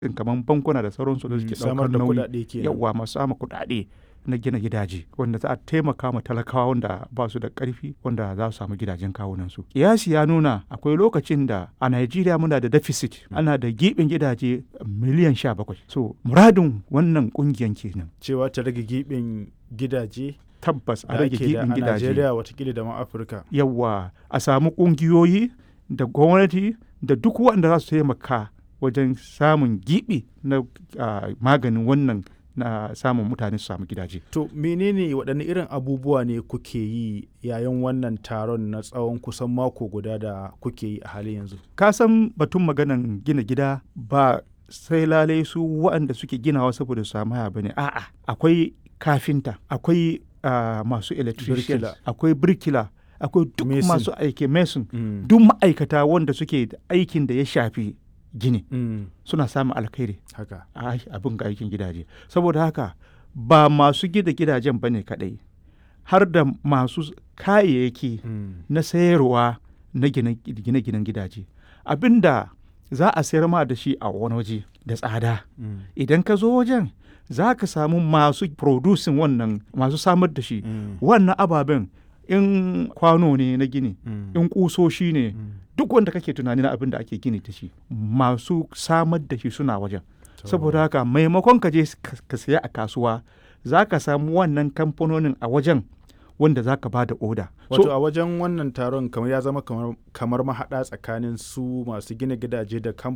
in kamar bankuna da sauransu da suke samar ɗaukar da nauyi kuɗaɗe kenan yawa masu samun kuɗaɗe na gina gidaje wanda za a taimaka ma talakawa wanda ba su da ƙarfi wanda za su samu gidajen kawunansu. Kiyasi ya nuna akwai lokacin da a Najeriya muna da deficit ana da giɓin gidaje miliyan sha bakwai. So muradin wannan ƙungiyan kenan cewa ta rage giɓin gidaje tabbas a da rage ake da giɓin a gidaje. Najeriya watakila da ma Afirka. yawa a samu ƙungiyoyi da gwamnati da duk waɗanda za su taimaka wajen samun giɓi na ah, maganin wannan na samun mutane su samu gidaje. To menene waɗanne irin abubuwa ne kuke yi yayin wannan taron na tsawon kusan mako guda da kuke yi a halin yanzu? Ka san batun maganan gina gida ba sai lalai su waɗanda suke ginawa saboda su samu haya bane a'a akwai kafinta akwai ah, masu electrician Birkila. akwai birkila akwai duk Mason. masu aiki mason Mm. duk ma'aikata wanda suke da aikin da ya shafi gini Mm. suna samun alkhairi Haka. a abin ga aikin gidaje saboda haka ba masu gida gidajen ba ne kaɗai har da masu kayayyaki Mm. na sayarwa na gine- gine-ginen gidaje abinda za a sayar ma da shi a wani waje da tsada Mm. idan ka zo wajen za ka samu masu producing wannan masu samar da shi Mm. wannan ababen in kwano ne na gini Mm. in kusoshi ne Mm. duk wanda kake tunani na abin da ake gini da shi masu samar da shi suna wajen To. saboda haka maimakon ka je ka ka saya a kasuwa za ka samu wannan kamfanonin a wajen wanda za ka ba da oda Wato so a wajen wannan taron kamar ya zama kamar, kamar mahaɗa tsakanin su masu gina gidaje da